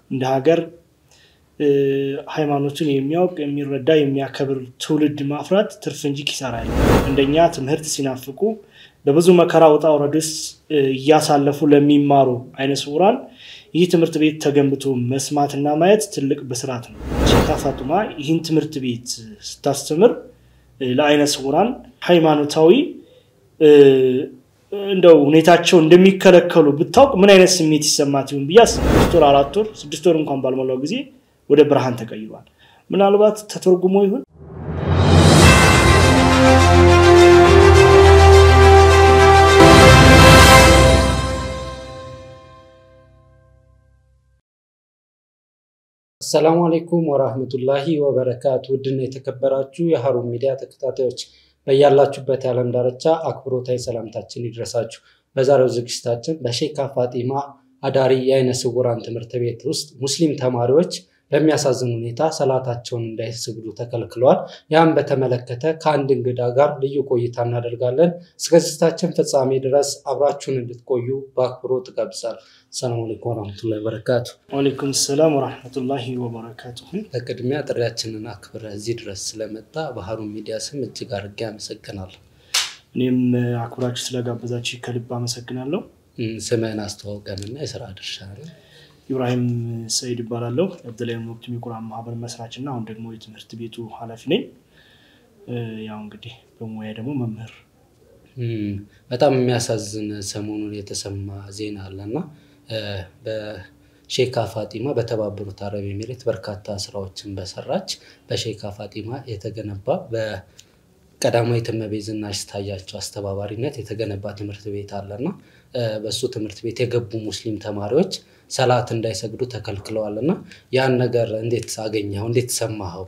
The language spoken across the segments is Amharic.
እንደ ሀገር ሃይማኖቱን የሚያውቅ የሚረዳ የሚያከብር ትውልድ ማፍራት ትርፍ እንጂ ኪሳራ ያለ እንደኛ ትምህርት ሲናፍቁ በብዙ መከራ ውጣ ውረድ ውስጥ እያሳለፉ ለሚማሩ አይነ ስውራን ይህ ትምህርት ቤት ተገንብቶ መስማትና ማየት ትልቅ ብስራት ነው። ሼካ ፋጡማ ይህን ትምህርት ቤት ስታስተምር ለአይነ ስውራን ሃይማኖታዊ እንደው ሁኔታቸው እንደሚከለከሉ ብታውቅ ምን አይነት ስሜት ይሰማት ይሁን ብዬ ስድስት ወር አራት ወር ስድስት ወር እንኳን ባልሞላው ጊዜ ወደ ብርሃን ተቀይሯል። ምናልባት ተተርጉሞ ይሁን አሰላሙ አሌይኩም ወራህመቱላሂ ወበረካቱ። ውድና የተከበራችሁ የሀሩን ሚዲያ ተከታታዮች በያላችሁበት የዓለም ዳርቻ አክብሮታዊ ሰላምታችን ይድረሳችሁ። በዛሬው ዝግጅታችን በሼካ ፋጢማ አዳሪ የአይነ ስውራን ትምህርት ቤት ውስጥ ሙስሊም ተማሪዎች በሚያሳዝን ሁኔታ ሰላታቸውን እንዳይሰግዱ ተከልክለዋል። ያም በተመለከተ ከአንድ እንግዳ ጋር ልዩ ቆይታ እናደርጋለን። እስከ ዝግጅታችን ፍጻሜ ድረስ አብራችሁን እንድትቆዩ በአክብሮት እጋብዛለሁ። ሰላም አለይኩም ወረህመቱላሂ ወበረካቱ። ወአለይኩም ሰላም ወረህመቱላሂ ወበረካቱ። በቅድሚያ ጥሪያችንን አክብረህ እዚህ ድረስ ስለመጣ በሀሩን ሚዲያ ስም እጅግ አድርጌ አመሰግናለሁ። እኔም አክብራችሁ ስለጋበዛችሁ ከልብ አመሰግናለሁ። ስምህን አስተዋውቀንና የስራ ድርሻ ነው። ኢብራሂም ሰይድ ይባላለሁ። አብደላይም ወቅት የቁርአን ማህበር መስራች እና አሁን ደግሞ የትምህርት ቤቱ ኃላፊ ነኝ። ያው እንግዲህ በሙያ ደግሞ መምህር። በጣም የሚያሳዝን ሰሞኑን የተሰማ ዜና አለና በሼካ ፋጢማ በተባበሩት አረብ ኤሚሬት በርካታ ስራዎችን በሰራች በሼካ ፋጢማ የተገነባ በቀዳማዊት እመቤት ዝናሽ ታያቸው አስተባባሪነት የተገነባ ትምህርት ቤት አለና በእሱ ትምህርት ቤት የገቡ ሙስሊም ተማሪዎች ሰላት እንዳይሰግዱ ተከልክለዋል እና ያን ነገር እንዴት አገኘኸው? እንዴት ሰማኸው?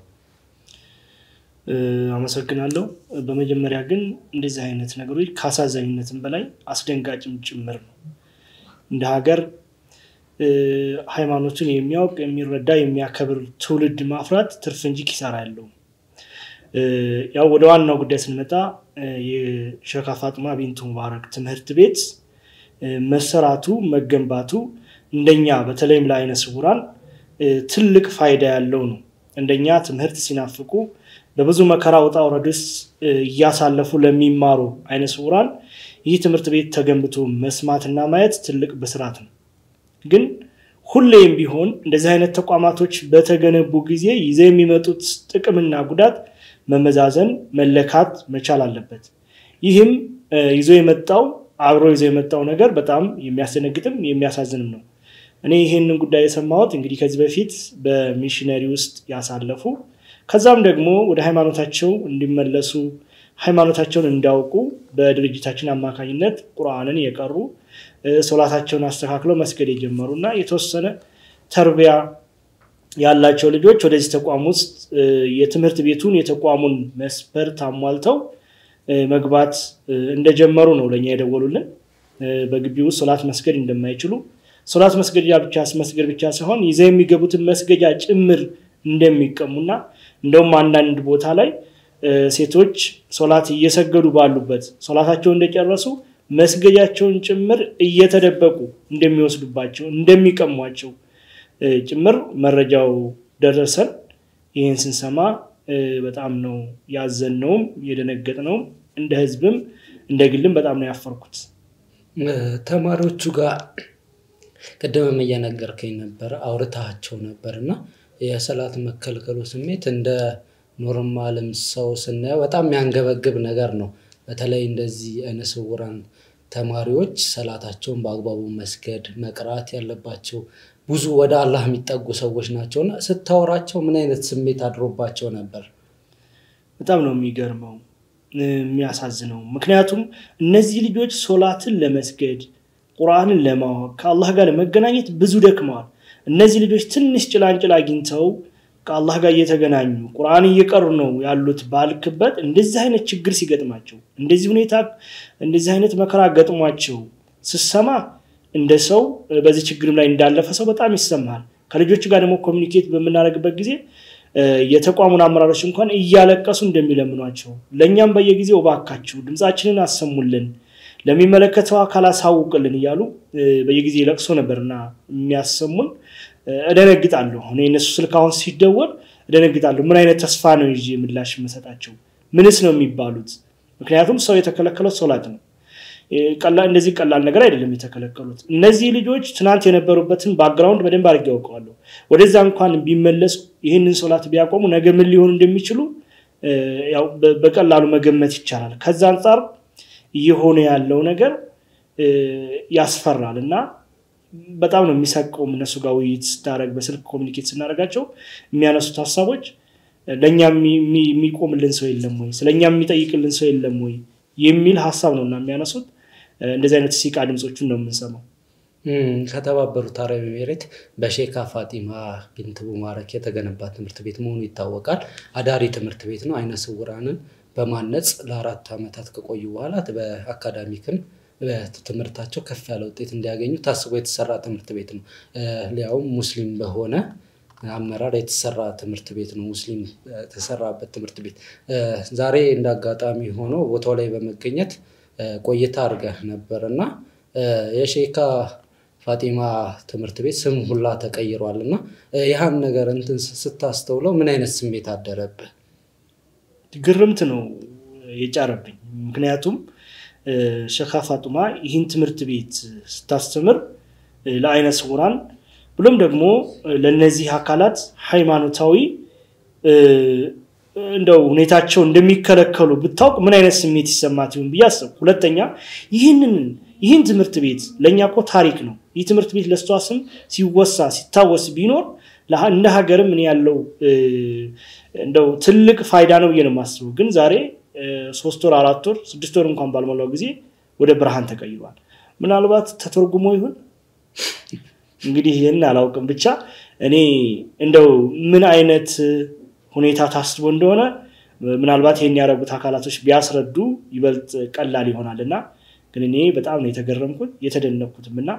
አመሰግናለሁ። በመጀመሪያ ግን እንደዚህ አይነት ነገሮች ከአሳዛኝነትም በላይ አስደንጋጭም ጭምር ነው። እንደ ሀገር ሃይማኖቱን የሚያውቅ የሚረዳ የሚያከብር ትውልድ ማፍራት ትርፍ እንጂ ኪሳራ ያለው ያው ወደ ዋናው ጉዳይ ስንመጣ የሼካ ፋጡማ ቢንቱ ሙባረክ ትምህርት ቤት መሰራቱ መገንባቱ እንደኛ በተለይም ለአይነ ስውራን ትልቅ ፋይዳ ያለው ነው። እንደኛ ትምህርት ሲናፍቁ በብዙ መከራ ውጣ ውረድ ውስጥ እያሳለፉ ለሚማሩ አይነ ስውራን ይህ ትምህርት ቤት ተገንብቶ መስማትና ማየት ትልቅ ብስራት ነው። ግን ሁሌም ቢሆን እንደዚህ አይነት ተቋማቶች በተገነቡ ጊዜ ይዘው የሚመጡት ጥቅምና ጉዳት መመዛዘን መለካት መቻል አለበት። ይህም ይዞ የመጣው አብሮ ይዞ የመጣው ነገር በጣም የሚያስደነግጥም የሚያሳዝንም ነው። እኔ ይህንን ጉዳይ የሰማሁት እንግዲህ ከዚህ በፊት በሚሽነሪ ውስጥ ያሳለፉ ከዛም ደግሞ ወደ ሃይማኖታቸው እንዲመለሱ ሃይማኖታቸውን እንዲያውቁ በድርጅታችን አማካኝነት ቁርአንን የቀሩ ሶላታቸውን አስተካክለው መስገድ የጀመሩ እና የተወሰነ ተርቢያ ያላቸው ልጆች ወደዚህ ተቋም ውስጥ የትምህርት ቤቱን የተቋሙን መስፈርት አሟልተው መግባት እንደጀመሩ ነው ለእኛ የደወሉልን። በግቢ ውስጥ ሶላት መስገድ እንደማይችሉ ሶላት መስገጃ ብቻ መስገድ ብቻ ሳይሆን ይዘው የሚገቡትን መስገጃ ጭምር እንደሚቀሙና እንደውም አንዳንድ ቦታ ላይ ሴቶች ሶላት እየሰገዱ ባሉበት ሶላታቸው እንደጨረሱ መስገጃቸውን ጭምር እየተደበቁ እንደሚወስዱባቸው እንደሚቀሟቸው ጭምር መረጃው ደረሰን። ይህን ስንሰማ በጣም ነው ያዘነውም የደነገጥነውም እንደ ህዝብም እንደ ግልም በጣም ነው ያፈርኩት። ተማሪዎቹ ጋር ቅድምም እየነገርከኝ ነበረ አውርታቸው ነበር እና የሰላት መከልከሉ ስሜት እንደ ኖርማልም ሰው ስናየው በጣም የሚያንገበግብ ነገር ነው። በተለይ እንደዚህ አይነ ስውራን ተማሪዎች ሰላታቸውን በአግባቡ መስገድ መቅራት ያለባቸው ብዙ ወደ አላህ የሚጠጉ ሰዎች ናቸው እና ስታወራቸው ምን አይነት ስሜት አድሮባቸው ነበር? በጣም ነው የሚገርመው የሚያሳዝነው። ምክንያቱም እነዚህ ልጆች ሶላትን ለመስገድ ቁርአንን ለማወቅ ከአላህ ጋር ለመገናኘት ብዙ ደክመዋል። እነዚህ ልጆች ትንሽ ጭላንጭል አግኝተው ከአላህ ጋር እየተገናኙ ቁርአን እየቀሩ ነው ያሉት ባልክበት እንደዚህ አይነት ችግር ሲገጥማቸው እንደዚህ ሁኔታ እንደዚህ አይነት መከራ ገጥሟቸው ስሰማ እንደ ሰው በዚህ ችግርም ላይ እንዳለፈ ሰው በጣም ይሰማል። ከልጆች ጋር ደግሞ ኮሚኒኬት በምናደርግበት ጊዜ የተቋሙን አመራሮች እንኳን እያለቀሱ እንደሚለምኗቸው ለእኛም በየጊዜው እባካችሁ ድምፃችንን አሰሙልን፣ ለሚመለከተው አካል አሳውቅልን እያሉ በየጊዜ ለቅሶ ነበርና የሚያሰሙን እደነግጣለሁ። እኔ እነሱ ስልክ አሁን ሲደወል እደነግጣለሁ። ምን አይነት ተስፋ ነው ይዤ ምላሽ የምሰጣቸው? ምንስ ነው የሚባሉት? ምክንያቱም ሰው የተከለከለው ሶላት ነው። እንደዚህ ቀላል ነገር አይደለም የተከለከሉት። እነዚህ ልጆች ትናንት የነበሩበትን ባክግራውንድ በደንብ አድርጌ ያውቀዋለሁ። ወደዛ እንኳን ቢመለሱ ይህንን ሶላት ቢያቆሙ ነገ ምን ሊሆኑ እንደሚችሉ ያው በቀላሉ መገመት ይቻላል። ከዛ አንጻር እየሆነ ያለው ነገር ያስፈራል እና በጣም ነው የሚሰቀውም። እነሱ ጋር ውይይት ስታደረግ በስልክ ኮሚኒኬት ስናደርጋቸው የሚያነሱት ሀሳቦች ለእኛ የሚቆምልን ሰው የለም ወይ፣ ስለእኛ የሚጠይቅልን ሰው የለም ወይ የሚል ሀሳብ ነው እና የሚያነሱት እንደዚህ አይነት ሲቃ ድምፆቹን ነው የምንሰማው። ከተባበሩት አረብ ኤሜሬት በሼካ ፋጢማ ቢንት ሙባረክ የተገነባ ትምህርት ቤት መሆኑ ይታወቃል። አዳሪ ትምህርት ቤት ነው። አይነ ስውራንን በማነጽ ለአራት ዓመታት ከቆዩ በኋላ በአካዳሚክም በትምህርታቸው ከፍ ያለ ውጤት እንዲያገኙ ታስቦ የተሰራ ትምህርት ቤት ነው። ሊያውም ሙስሊም በሆነ አመራር የተሰራ ትምህርት ቤት ነው። ሙስሊም የተሰራበት ትምህርት ቤት ዛሬ እንደ አጋጣሚ ሆኖ ቦታው ላይ በመገኘት ቆይታ አድርገህ ነበር እና የሼካ ፋጢማ ትምህርት ቤት ስም ሁላ ተቀይሯል እና ይህን ነገር እንትን ስታስተውለው ምን አይነት ስሜት አደረብህ? ግርምት ነው የጫረብኝ። ምክንያቱም ሼካ ፋጡማ ይህን ትምህርት ቤት ስታስተምር ለአይነ ስውራን ብሎም ደግሞ ለእነዚህ አካላት ሃይማኖታዊ እንደው ሁኔታቸው እንደሚከለከሉ ብታውቅ ምን አይነት ስሜት ይሰማት ይሆን ብዬ አሰብኩ። ሁለተኛ ይህንን ይህን ትምህርት ቤት ለእኛ እኮ ታሪክ ነው። ይህ ትምህርት ቤት ለእሷ ስም ሲወሳ ሲታወስ ቢኖር እንደ ሀገርም ምን ያለው እንደው ትልቅ ፋይዳ ነው ብዬ ነው የማስበው። ግን ዛሬ ሶስት ወር አራት ወር ስድስት ወር እንኳን ባልሞላው ጊዜ ወደ ብርሃን ተቀይሯል። ምናልባት ተተርጉሞ ይሁን እንግዲህ ይህን አላውቅም። ብቻ እኔ እንደው ምን አይነት ሁኔታ ታስቦ እንደሆነ ምናልባት ይህን ያደረጉት አካላቶች ቢያስረዱ ይበልጥ ቀላል ይሆናል እና ግን እኔ በጣም ነው የተገረምኩት የተደነኩትም እና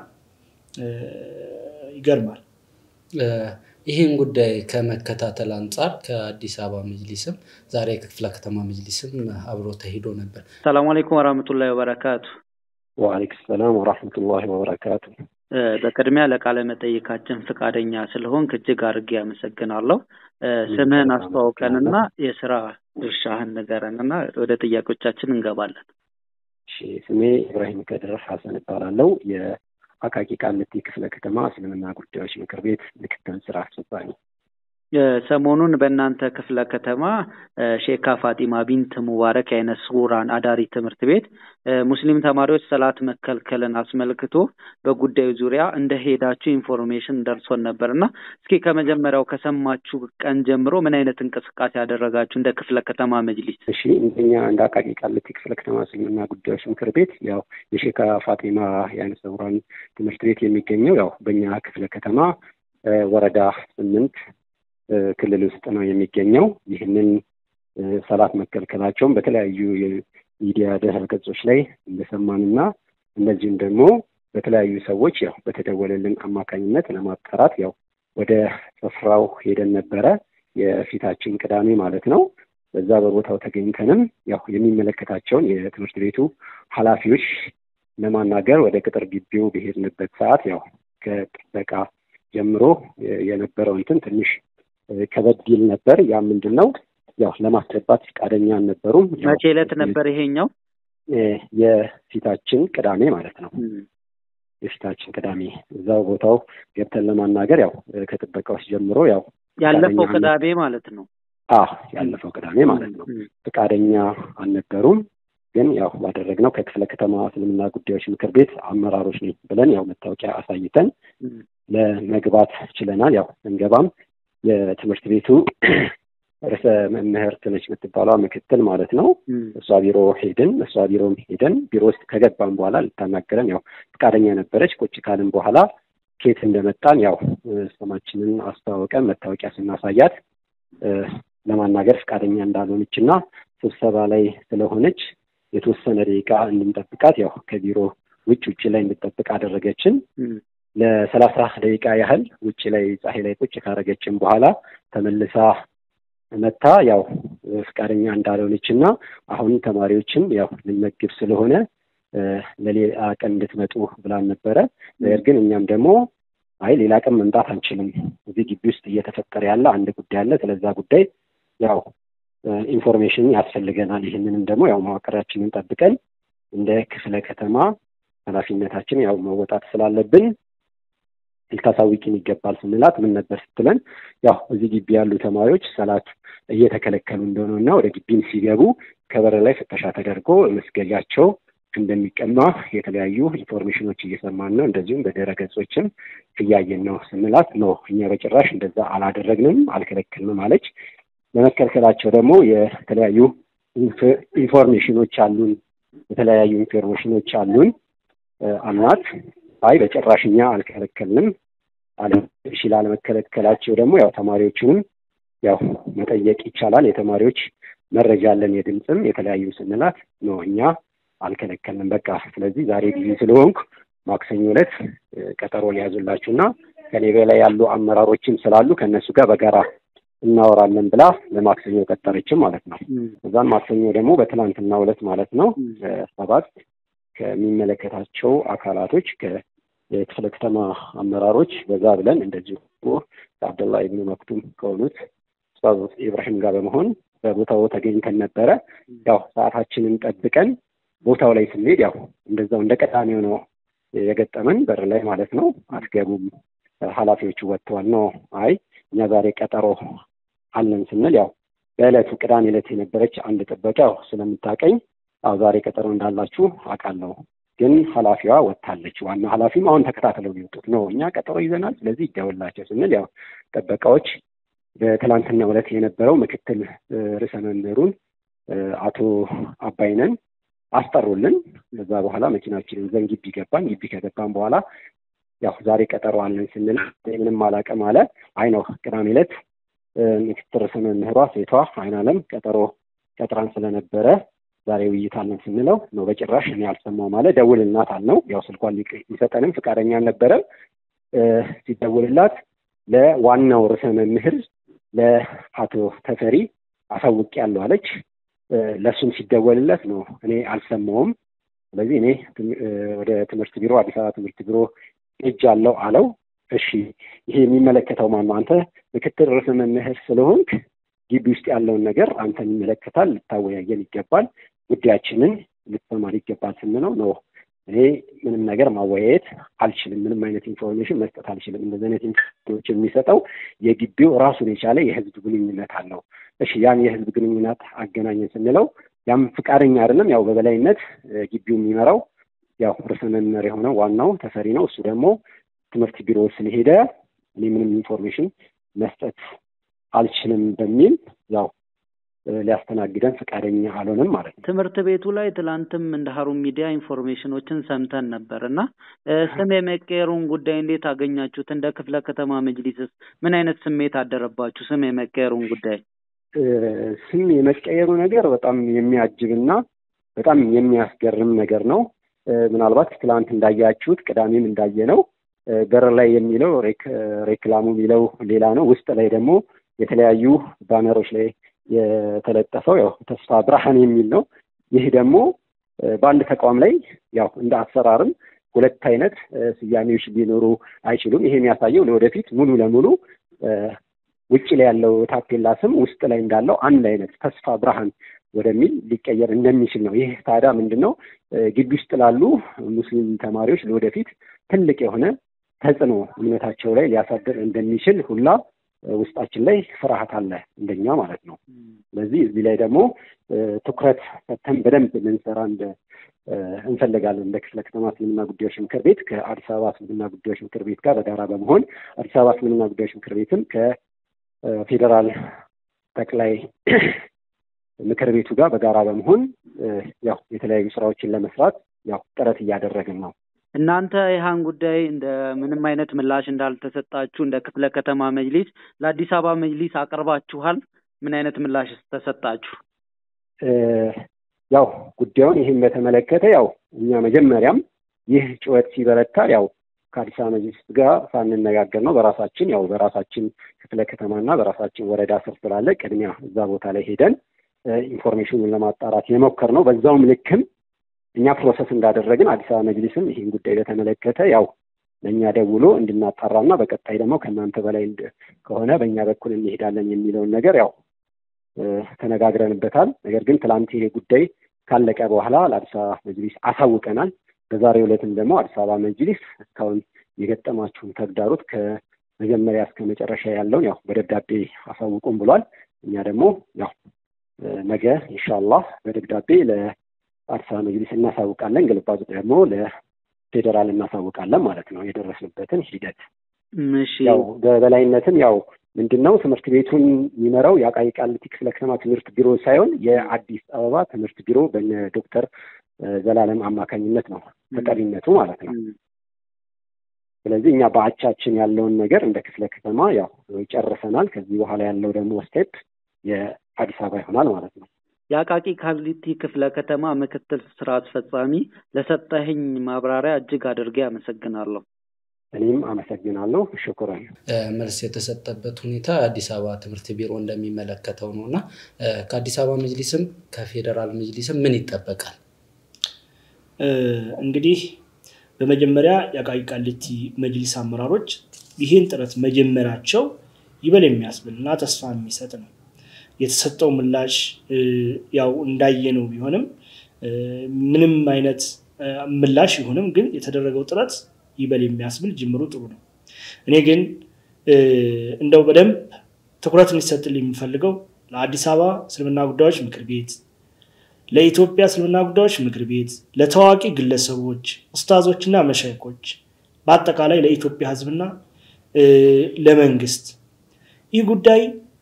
ይገርማል። ይህን ጉዳይ ከመከታተል አንጻር ከአዲስ አበባ መጅሊስም ዛሬ ክፍለ ከተማ መጅሊስም አብሮ ተሂዶ ነበር። ሰላሙ አለይኩም ወራህመቱላሂ ወበረካቱ። ወአለይኩም ሰላም ወራህመቱላሂ ወበረካቱ። በቅድሚያ ለቃለ መጠይቃችን ፈቃደኛ ስለሆንክ እጅግ አድርጌ አመሰግናለሁ። ስምህን አስተዋውቀንና የስራ ድርሻህን ንገረንና ወደ ጥያቄዎቻችን እንገባለን። ስሜ ኢብራሂም ከድር ሀሰን እባላለሁ። የአቃቂ ቃሊቲ ክፍለ ከተማ እስልምና ጉዳዮች ምክር ቤት ምክትል ስራ አስፈጻሚ። ሰሞኑን በእናንተ ክፍለ ከተማ ሼካ ፋጢማ ቢንት ሙባረክ የአይነ ስውራን አዳሪ ትምህርት ቤት ሙስሊም ተማሪዎች ሰላት መከልከልን አስመልክቶ በጉዳዩ ዙሪያ እንደሄዳችሁ ኢንፎርሜሽን ደርሶን ነበር እና እስኪ ከመጀመሪያው ከሰማችሁ ቀን ጀምሮ ምን አይነት እንቅስቃሴ ያደረጋችሁ እንደ ክፍለ ከተማ መጅሊስ? እሺ እንደኛ እንደ አቃቂ ቃሊቲ ክፍለ ከተማ እስልምና ጉዳዮች ምክር ቤት ያው የሼካ ፋጢማ የአይነ ስውራን ትምህርት ቤት የሚገኘው ያው በእኛ ክፍለ ከተማ ወረዳ ስምንት ክልል ውስጥ ነው የሚገኘው። ይህንን ሰላት መከልከላቸውን በተለያዩ የሚዲያ ድህረ ገጾች ላይ እንደሰማንና እነዚህም ደግሞ በተለያዩ ሰዎች ያው በተደወለልን አማካኝነት ለማጣራት ያው ወደ ስፍራው ሄደን ነበረ። የፊታችን ቅዳሜ ማለት ነው። በዛ በቦታው ተገኝተንም ያው የሚመለከታቸውን የትምህርት ቤቱ ኃላፊዎች ለማናገር ወደ ቅጥር ግቢው በሄድንበት ሰዓት ያው ከጥበቃ ጀምሮ የነበረው እንትን ትንሽ ከበድ ይል ነበር። ያ ምንድን ነው ያው ለማስገባት ፈቃደኛ አልነበሩም። መቼ ዕለት ነበር ይሄኛው? የፊታችን ቅዳሜ ማለት ነው። የፊታችን ቅዳሜ እዛው ቦታው ገብተን ለማናገር ያው ከጥበቃዎች ጀምሮ ያው ያለፈው ቅዳሜ ማለት ነው። አዎ ያለፈው ቅዳሜ ማለት ነው። ፈቃደኛ አልነበሩም። ግን ያው ባደረግነው ከክፍለ ከተማ እስልምና ጉዳዮች ምክር ቤት አመራሮች ነኝ ብለን ያው መታወቂያ አሳይተን ለመግባት ችለናል። ያው እንገባም የትምህርት ቤቱ ርዕሰ መምህርት ነች የምትባሏ ምክትል ማለት ነው። እሷ ቢሮ ሄድን። እሷ ቢሮም ሄደን ቢሮ ውስጥ ከገባን በኋላ ልታናገረን ያው ፈቃደኛ ነበረች። ቁጭ ካልን በኋላ ኬት እንደመጣን ያው ስማችንን አስተዋወቀን። መታወቂያ ስናሳያት ለማናገር ፈቃደኛ እንዳልሆነች እና ስብሰባ ላይ ስለሆነች የተወሰነ ደቂቃ እንድንጠብቃት ያው ከቢሮ ውጭ ውጭ ላይ እንድጠብቅ አደረገችን። ለሰላሳ ደቂቃ ያህል ውጭ ላይ ፀሐይ ላይ ቁጭ ካደረገችን በኋላ ተመልሳ መታ ያው ፈቃደኛ እንዳልሆነች እና አሁን ተማሪዎችን ያው ልንመግብ ስለሆነ ለሌላ ቀን እንድትመጡ ብላን ነበረ። ነገር ግን እኛም ደግሞ አይ ሌላ ቀን መምጣት አንችልም፣ እዚህ ግቢ ውስጥ እየተፈጠረ ያለ አንድ ጉዳይ አለ፣ ስለዛ ጉዳይ ያው ኢንፎርሜሽን ያስፈልገናል። ይህንንም ደግሞ ያው መዋቅራችንን ጠብቀን እንደ ክፍለ ከተማ ኃላፊነታችን ያው መወጣት ስላለብን ልታሳውቂን ይገባል ስንላት ምን ነበር ስትለን ያው እዚህ ግቢ ያሉ ተማሪዎች ሰላት እየተከለከሉ እንደሆነ እና ወደ ግቢም ሲገቡ ከበር ላይ ፍተሻ ተደርጎ መስገጃቸው እንደሚቀማ የተለያዩ ኢንፎርሜሽኖች እየሰማን ነው። እንደዚሁም በድረ ገጾችም እያየን ነው ስንላት ነው እኛ በጭራሽ እንደዛ አላደረግንም አልከለክልንም አለች። ለመከልከላቸው ደግሞ የተለያዩ ኢንፎርሜሽኖች አሉን የተለያዩ ኢንፎርሜሽኖች አሉን አልናት። አይ በጭራሽ እኛ አልከለከልንም አለ። እሺ ላለመከለከላቸው ደግሞ ያው ተማሪዎቹንም ያው መጠየቅ ይቻላል። የተማሪዎች መረጃ አለን የድምፅም የተለያዩ ስንላት ነው እኛ አልከለከልንም። በቃ ስለዚህ ዛሬ ጊዜ ስለሆንኩ ማክሰኞ ዕለት ቀጠሮ ሊያዙላችሁ እና ከኔ በላይ ያሉ አመራሮችም ስላሉ ከእነሱ ጋር በጋራ እናወራለን ብላ ለማክሰኞ ቀጠረችም ማለት ነው። እዛን ማክሰኞ ደግሞ በትናንትና ዕለት ማለት ነው ሰባት ከሚመለከታቸው አካላቶች የክፍለ ከተማ አመራሮች በዛ ብለን እንደዚሁ ከአብደላ ኢብኑ መክቱም ከሆኑት ኡስታዝ ኢብራሂም ጋር በመሆን በቦታው ተገኝተን ነበረ። ያው ሰዓታችንን ጠብቀን ቦታው ላይ ስንሄድ ያው እንደዛው እንደ ቀዳሚው ነው የገጠመን በር ላይ ማለት ነው። አትገቡም፣ ኃላፊዎቹ ወጥተዋል ነው። አይ እኛ ዛሬ ቀጠሮ አለን ስንል ያው በዕለቱ ቅዳሜ ዕለት የነበረች አንድ ጥበቃ ያው ስለምታቀኝ አዎ ዛሬ ቀጠሮ እንዳላችሁ አውቃለሁ፣ ግን ኃላፊዋ ወጥታለች። ዋና ኃላፊም አሁን ተከታትለው ሊወጡት ነው። እኛ ቀጠሮ ይዘናል፣ ስለዚህ ይደውላቸው ስንል ያው ጥበቃዎች በትላንትና ዕለት የነበረው ምክትል ርዕሰ መምህሩን አቶ አባይነን አስጠሩልን። ከዛ በኋላ መኪናችንን ይዘን ግቢ ገባን። ግቢ ከገባን በኋላ ያው ዛሬ ቀጠሮ አለን ስንል ምንም አላውቅም አለ። አይ ነው ቅዳሜ ዕለት ምክትል ርዕሰ መምህሯ ሴቷ አይናለም ቀጠሮ ቀጥራን ስለነበረ ዛሬ ውይይት አለን ስንለው ነው በጭራሽ እኔ አልሰማሁም አለ። ደውልልናት አልነው። ያው ስልኳን ሊሰጠንም ፈቃደኛ አልነበረም። ሲደውልላት ለዋናው ርዕሰ መምህር ለአቶ ተፈሪ አሳውቅ ያለው አለች። ለእሱም ሲደወልለት ነው እኔ አልሰማውም። ስለዚህ እኔ ወደ ትምህርት ቢሮ አዲስ አበባ ትምህርት ቢሮ እጅ አለው አለው። እሺ ይሄ የሚመለከተው ማን ነው? አንተ ምክትል ርዕሰ መምህር ስለሆንክ ግቢ ውስጥ ያለውን ነገር አንተን ይመለከታል፣ ልታወያየን ይገባል፣ ጉዳያችንን ልትሰማን ይገባል ስንለው ነው እኔ ምንም ነገር ማወያየት አልችልም፣ ምንም አይነት ኢንፎርሜሽን መስጠት አልችልም። እንደዚህ አይነት ኢንፎርሜሽን የሚሰጠው የግቢው ራሱን የቻለ የህዝብ ግንኙነት አለው። እሺ ያን የህዝብ ግንኙነት አገናኘን ስንለው ያም ፍቃደኛ አይደለም። ያው በበላይነት ግቢው የሚመራው ያው ርዕሰ መምህር የሆነው ዋናው ተፈሪ ነው። እሱ ደግሞ ትምህርት ቢሮ ስለሄደ እኔ ምንም ኢንፎርሜሽን መስጠት አልችልም በሚል ያው ሊያስተናግደን ፈቃደኛ አልሆነም ማለት ነው። ትምህርት ቤቱ ላይ ትላንትም እንደ ሀሩን ሚዲያ ኢንፎርሜሽኖችን ሰምተን ነበር እና ስም የመቀየሩን ጉዳይ እንዴት አገኛችሁት? እንደ ክፍለ ከተማ መጅሊስስ ምን አይነት ስሜት አደረባችሁ? ስም የመቀየሩን ጉዳይ ስም የመቀየሩ ነገር በጣም የሚያጅብና በጣም የሚያስገርም ነገር ነው። ምናልባት ትላንት እንዳያችሁት ቅዳሜም እንዳየ ነው በር ላይ የሚለው ሬክላሙ የሚለው ሌላ ነው። ውስጥ ላይ ደግሞ የተለያዩ ባነሮች ላይ የተለጠፈው ያው ተስፋ ብርሃን የሚል ነው። ይህ ደግሞ በአንድ ተቋም ላይ ያው እንደ አሰራርም ሁለት አይነት ስያሜዎች ሊኖሩ አይችሉም። ይሄ የሚያሳየው ለወደፊት ሙሉ ለሙሉ ውጭ ላይ ያለው ታፔላ ስም ውስጥ ላይ እንዳለው አንድ አይነት ተስፋ ብርሃን ወደሚል ሊቀየር እንደሚችል ነው። ይህ ታዲያ ምንድን ነው ግቢ ውስጥ ላሉ ሙስሊም ተማሪዎች ለወደፊት ትልቅ የሆነ ተጽዕኖ እምነታቸው ላይ ሊያሳድር እንደሚችል ሁላ ውስጣችን ላይ ፍርሃት አለ እንደኛ ማለት ነው። ስለዚህ እዚህ ላይ ደግሞ ትኩረት ሰጥተን በደንብ ልንሰራ እንደ እንፈልጋለን እንደ ክፍለ ከተማ እስልምና ጉዳዮች ምክር ቤት ከአዲስ አበባ እስልምና ጉዳዮች ምክር ቤት ጋር በጋራ በመሆን አዲስ አበባ እስልምና ጉዳዮች ምክር ቤትም ከፌዴራል ጠቅላይ ምክር ቤቱ ጋር በጋራ በመሆን ያው የተለያዩ ስራዎችን ለመስራት ያው ጥረት እያደረግን ነው። እናንተ ይህን ጉዳይ እንደ ምንም አይነት ምላሽ እንዳልተሰጣችሁ እንደ ክፍለ ከተማ መጅሊስ ለአዲስ አበባ መጅሊስ አቅርባችኋል? ምን አይነት ምላሽ ተሰጣችሁ? ያው ጉዳዩን ይህን በተመለከተ ያው እኛ መጀመሪያም ይህ ጩኸት ሲበረታ ያው ከአዲስ አበባ መጅሊስ ጋር ሳንነጋገር ነው በራሳችን ያው በራሳችን ክፍለ ከተማና በራሳችን ወረዳ ስር ስላለ ቅድሚያ እዛ ቦታ ላይ ሄደን ኢንፎርሜሽኑን ለማጣራት የሞከር ነው። በዛውም ልክም እኛ ፕሮሰስ እንዳደረግን አዲስ አበባ መጅሊስም ይህን ጉዳይ በተመለከተ ያው ለእኛ ደውሎ እንድናጣራና በቀጣይ ደግሞ ከእናንተ በላይ ከሆነ በእኛ በኩል እንሄዳለን የሚለውን ነገር ያው ተነጋግረንበታል። ነገር ግን ትላንት ይሄ ጉዳይ ካለቀ በኋላ ለአዲስ አበባ መጅሊስ አሳውቀናል። በዛሬው ዕለትም ደግሞ አዲስ አበባ መጅሊስ እስካሁን የገጠማችሁን ተግዳሮት ከመጀመሪያ እስከ መጨረሻ ያለውን ያው በደብዳቤ አሳውቁም ብሏል። እኛ ደግሞ ያው ነገ ኢንሻአላህ በደብዳቤ ለአዲስ አበባ መጅሊስ እናሳውቃለን። ግልባጩ ደግሞ ለፌዴራል እናሳውቃለን ማለት ነው የደረስንበትን ሂደት። ያው በበላይነትም ያው ምንድን ነው ትምህርት ቤቱን የሚመራው የአቃቂ ቃሊቲ ክፍለ ከተማ ትምህርት ቢሮ ሳይሆን የአዲስ አበባ ትምህርት ቢሮ በነ ዶክተር ዘላለም አማካኝነት ነው ተጠሪነቱ ማለት ነው። ስለዚህ እኛ በአቻችን ያለውን ነገር እንደ ክፍለ ከተማ ያው ጨርሰናል። ከዚህ በኋላ ያለው ደግሞ ስቴፕ የአዲስ አበባ ይሆናል ማለት ነው። የአቃቂ ቃሊቲ ክፍለ ከተማ ምክትል ስራ አስፈጻሚ ለሰጠህኝ ማብራሪያ እጅግ አድርጌ አመሰግናለሁ። እኔም አመሰግናለሁ። ሽኩረን። መልስ የተሰጠበት ሁኔታ የአዲስ አበባ ትምህርት ቢሮ እንደሚመለከተው ነው እና ከአዲስ አበባ መጅሊስም ከፌዴራል መጅሊስም ምን ይጠበቃል? እንግዲህ በመጀመሪያ የአቃቂ ቃሊቲ መጅሊስ አመራሮች ይህን ጥረት መጀመራቸው ይበል የሚያስብል እና ተስፋ የሚሰጥ ነው። የተሰጠው ምላሽ ያው እንዳየነው ቢሆንም ምንም አይነት ምላሽ ይሁንም ግን የተደረገው ጥረት ይበል የሚያስብል ጅምሩ ጥሩ ነው። እኔ ግን እንደው በደንብ ትኩረት እንዲሰጥልኝ የሚፈልገው ለአዲስ አበባ እስልምና ጉዳዮች ምክር ቤት፣ ለኢትዮጵያ እስልምና ጉዳዮች ምክር ቤት፣ ለታዋቂ ግለሰቦች፣ ኡስታዞችና መሻይኮች፣ በአጠቃላይ ለኢትዮጵያ ሕዝብና ለመንግስት ይህ ጉዳይ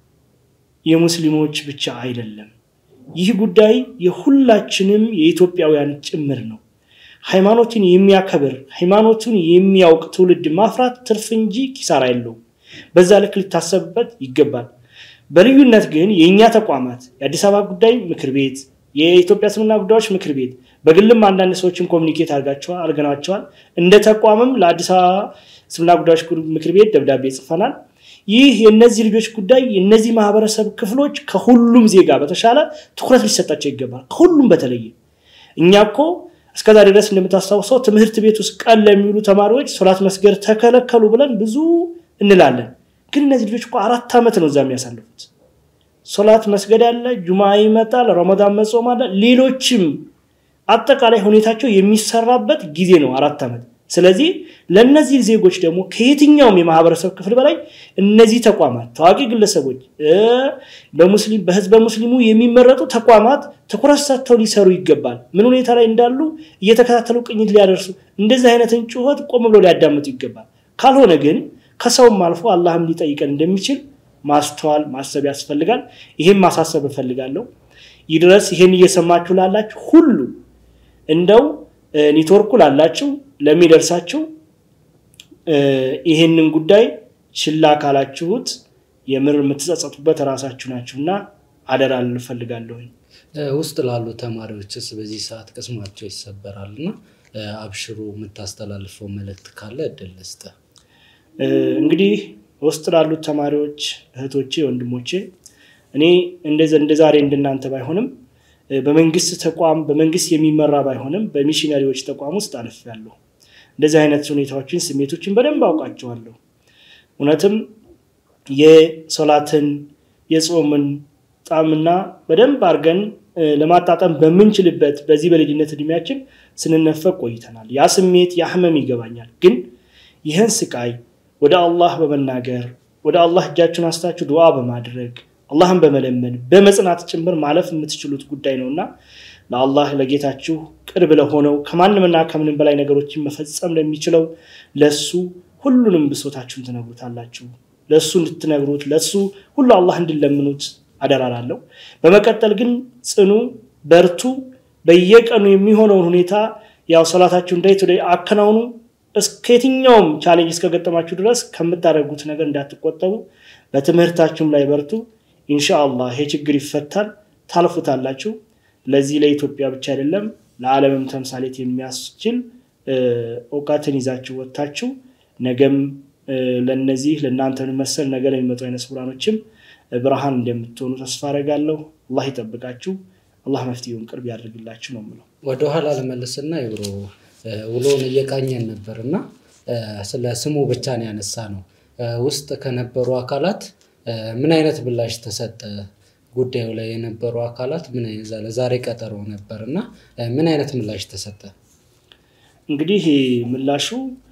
የሙስሊሞች ብቻ አይደለም። ይህ ጉዳይ የሁላችንም የኢትዮጵያውያን ጭምር ነው። ሃይማኖትን የሚያከብር ሃይማኖቱን የሚያውቅ ትውልድ ማፍራት ትርፍ እንጂ ኪሳራ የለውም። በዛ ልክ ሊታሰብበት ይገባል። በልዩነት ግን የእኛ ተቋማት የአዲስ አበባ ጉዳይ ምክር ቤት፣ የኢትዮጵያ እስልምና ጉዳዮች ምክር ቤት፣ በግልም አንዳንድ ሰዎችን ኮሚኒኬት አድርገናቸዋል። እንደ ተቋምም ለአዲስ አበባ እስልምና ጉዳዮች ምክር ቤት ደብዳቤ ጽፈናል። ይህ የእነዚህ ልጆች ጉዳይ የእነዚህ ማህበረሰብ ክፍሎች ከሁሉም ዜጋ በተሻለ ትኩረት ሊሰጣቸው ይገባል። ከሁሉም በተለየ እኛ እኮ እስከዛ ድረስ እንደምታስታውሰው ትምህርት ቤት ውስጥ ቀን ለሚውሉ ተማሪዎች ሶላት መስገድ ተከለከሉ ብለን ብዙ እንላለን። ግን እነዚህ ልጆች እኮ አራት ዓመት ነው እዛ የሚያሳልፉት። ሶላት መስገድ አለ፣ ጁማ ይመጣል፣ ረመዳን መጾም አለ፣ ሌሎችም አጠቃላይ ሁኔታቸው የሚሰራበት ጊዜ ነው አራት ዓመት። ስለዚህ ለእነዚህ ዜጎች ደግሞ ከየትኛውም የማህበረሰብ ክፍል በላይ እነዚህ ተቋማት ታዋቂ ግለሰቦች በሙስሊም በህዝበ ሙስሊሙ የሚመረጡ ተቋማት ትኩረት ሰጥተው ሊሰሩ ይገባል። ምን ሁኔታ ላይ እንዳሉ እየተከታተሉ ቅኝት ሊያደርሱ እንደዚህ አይነትን ጩኸት ቆም ብለው ሊያዳምጡ ይገባል። ካልሆነ ግን ከሰውም አልፎ አላህም ሊጠይቀን እንደሚችል ማስተዋል ማሰብ ያስፈልጋል። ይህም ማሳሰብ እፈልጋለሁ። ይህ ድረስ ይህን እየሰማችሁ ላላችሁ ሁሉ እንደው ኔትወርኩ ላላችሁ ለሚደርሳችሁ ይህንን ጉዳይ ችላ ካላችሁት የምር የምትጸጸቱበት ራሳችሁ ናችሁና አደራ ልፈልጋለሁኝ። ውስጥ ላሉ ተማሪዎችስ በዚህ ሰዓት ቅስማቸው ይሰበራል እና አብሽሩ የምታስተላልፈው መልእክት ካለ እድል ልስጥ። እንግዲህ ውስጥ ላሉት ተማሪዎች እህቶቼ፣ ወንድሞቼ እኔ እንደ ዛሬ እንደናንተ ባይሆንም በመንግስት ተቋም በመንግስት የሚመራ ባይሆንም በሚሽነሪዎች ተቋም ውስጥ አልፌያለሁ። እንደዚህ አይነት ሁኔታዎችን ስሜቶችን በደንብ አውቃቸዋለሁ። እውነትም የሶላትን የጾምን ጣዕምና በደንብ አድርገን ለማጣጠም በምንችልበት በዚህ በልጅነት እድሜያችን ስንነፈቅ ቆይተናል። ያ ስሜት ያ ህመም ይገባኛል። ግን ይህን ስቃይ ወደ አላህ በመናገር ወደ አላህ እጃችሁን አስታችሁ ዱዓ በማድረግ አላህን በመለመን በመጽናት ጭምር ማለፍ የምትችሉት ጉዳይ ነውና ለአላህ ለጌታችሁ ቅርብ ለሆነው ከማንምና ከምንም በላይ ነገሮችን መፈጸም ለሚችለው ለሱ ሁሉንም ብሶታችሁን ትነግሩታላችሁ። ለእሱ እንድትነግሩት ለእሱ ሁሉ አላህ እንድለምኑት አደራላለሁ። በመቀጠል ግን ጽኑ፣ በርቱ። በየቀኑ የሚሆነውን ሁኔታ ያው ሰላታችሁን ዳይ ቱ ዳይ አከናውኑ። እስከ የትኛውም ቻሌንጅ እስከገጠማችሁ ድረስ ከምታደርጉት ነገር እንዳትቆጠቡ፣ በትምህርታችሁም ላይ በርቱ። ኢንሻአላህ ይሄ ችግር ይፈታል፣ ታልፉታላችሁ። ለዚህ ለኢትዮጵያ ብቻ አይደለም ለዓለምም ተምሳሌት የሚያስችል እውቀትን ይዛችሁ ወጥታችሁ ነገም ለነዚህ ለእናንተ መሰል ነገር የሚመጡ አይነት ስውራኖችም ብርሃን እንደምትሆኑ ተስፋ አደርጋለሁ። አላህ ይጠብቃችሁ። አላህ መፍትሄውን ቅርብ ያደርግላችሁ ነው የምለው። ወደኋላ ልመልስና ይብሮ ውሎውን እየቃኘን ነበር እና ስለ ስሙ ብቻ ነው ያነሳ ነው። ውስጥ ከነበሩ አካላት ምን አይነት ምላሽ ተሰጠ? ጉዳዩ ላይ የነበሩ አካላት ምን ዛሬ ቀጠሮ ነበር እና ምን አይነት ምላሽ ተሰጠ? እንግዲህ ምላሹ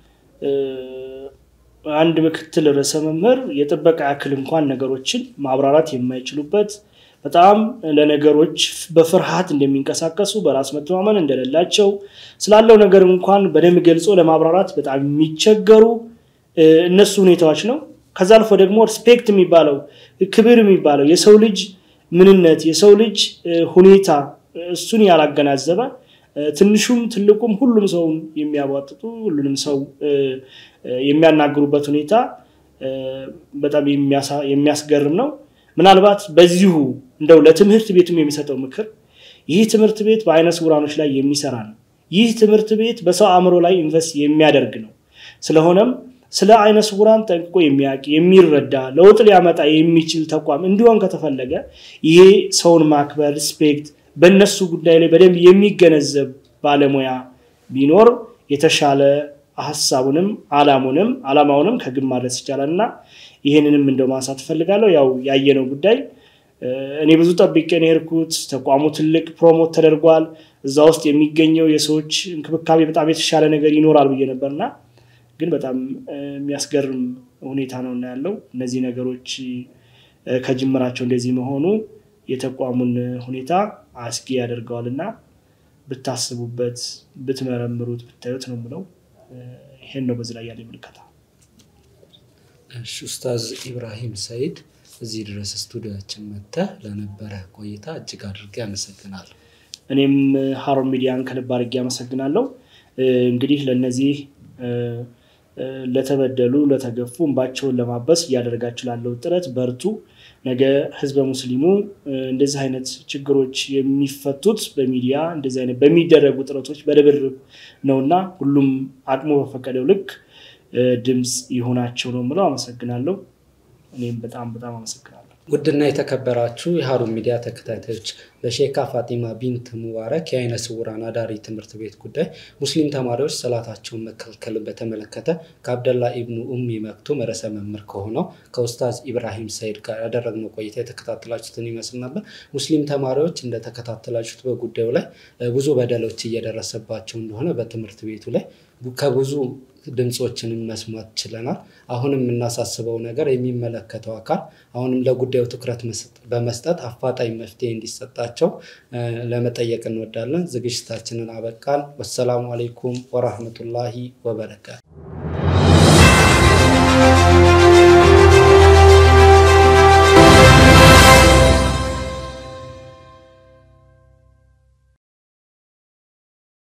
አንድ ምክትል ርዕሰ መምህር የጥበቃ ያክል እንኳን ነገሮችን ማብራራት የማይችሉበት በጣም ለነገሮች በፍርሃት እንደሚንቀሳቀሱ በራስ መተማመን እንደሌላቸው ስላለው ነገር እንኳን በደንብ ገልጾ ለማብራራት በጣም የሚቸገሩ እነሱ ሁኔታዎች ነው። ከዛ አልፎ ደግሞ ሪስፔክት የሚባለው ክብር የሚባለው የሰው ልጅ ምንነት የሰው ልጅ ሁኔታ እሱን ያላገናዘበ ትንሹም ትልቁም ሁሉም ሰውን የሚያቧጥጡ ሁሉንም ሰው የሚያናግሩበት ሁኔታ በጣም የሚያስገርም ነው። ምናልባት በዚሁ እንደው ለትምህርት ቤቱም የሚሰጠው ምክር ይህ ትምህርት ቤት በአይነ ስውራኖች ላይ የሚሰራ ነው። ይህ ትምህርት ቤት በሰው አእምሮ ላይ ኢንቨስት የሚያደርግ ነው። ስለሆነም ስለ አይነ ስውራን ጠንቅቆ የሚያውቅ የሚረዳ ለውጥ ሊያመጣ የሚችል ተቋም እንዲሆን ከተፈለገ ይሄ ሰውን ማክበር ሪስፔክት በእነሱ ጉዳይ ላይ በደንብ የሚገነዘብ ባለሙያ ቢኖር የተሻለ ሀሳቡንም አላሙንም አላማውንም ከግብ ማድረስ ይቻላል እና ይህንንም እንደው ማንሳት እፈልጋለሁ። ያው ያየነው ጉዳይ እኔ ብዙ ጠብቄ ነው የሄድኩት። ተቋሙ ትልቅ ፕሮሞት ተደርጓል። እዛ ውስጥ የሚገኘው የሰዎች እንክብካቤ በጣም የተሻለ ነገር ይኖራል ብዬ ነበርና ግን በጣም የሚያስገርም ሁኔታ ነው እና ያለው እነዚህ ነገሮች ከጅምራቸው እንደዚህ መሆኑ የተቋሙን ሁኔታ አስጊ ያደርገዋል እና ብታስቡበት፣ ብትመረምሩት፣ ብታዩት ነው የምለው። ይሄን ነው በዚህ ላይ ያለ ምልከታ። ኡስታዝ ኢብራሂም ሰይድ እዚህ ድረስ ስቱዲዮችን መጥተህ ለነበረ ቆይታ እጅግ አድርጌ አመሰግናለሁ። እኔም ሀሩን ሚዲያን ከልብ አድርጌ አመሰግናለሁ። እንግዲህ ለእነዚህ ለተበደሉ ለተገፉ እንባቸውን ለማበስ እያደረጋችሁ ላለው ጥረት በርቱ። ነገ ህዝበ ሙስሊሙ እንደዚህ አይነት ችግሮች የሚፈቱት በሚዲያ እንደዚህ አይነት በሚደረጉ ጥረቶች በርብርብ ነውና ሁሉም አቅሙ በፈቀደው ልክ ድምፅ ይሆናቸው ነው የምለው። አመሰግናለሁ። እኔም በጣም በጣም አመሰግናለሁ። ውድና የተከበራችሁ የሀሩን ሚዲያ ተከታታዮች በሼካ ፋጢማ ቢንት ሙባረክ የአይነ ስውራን አዳሪ ትምህርት ቤት ጉዳይ ሙስሊም ተማሪዎች ሰላታቸውን መከልከልን በተመለከተ ከአብደላ ኢብኑ ኡሚ መክቱም ርዕሰ መምህር ከሆነው ከኡስታዝ ኢብራሂም ሰይድ ጋር ያደረግነው ቆይታ የተከታተላችሁትን ይመስል ነበር። ሙስሊም ተማሪዎች እንደተከታተላችሁት በጉዳዩ ላይ ብዙ በደሎች እየደረሰባቸው እንደሆነ በትምህርት ቤቱ ላይ ከብዙ ድምፆችንም መስማት ችለናል። አሁንም የምናሳስበው ነገር የሚመለከተው አካል አሁንም ለጉዳዩ ትኩረት በመስጠት አፋጣኝ መፍትሄ እንዲሰጣቸው ለመጠየቅ እንወዳለን። ዝግጅታችንን አበቃን። ወሰላሙ አሌይኩም ወራህመቱላሂ ወበረካቱ።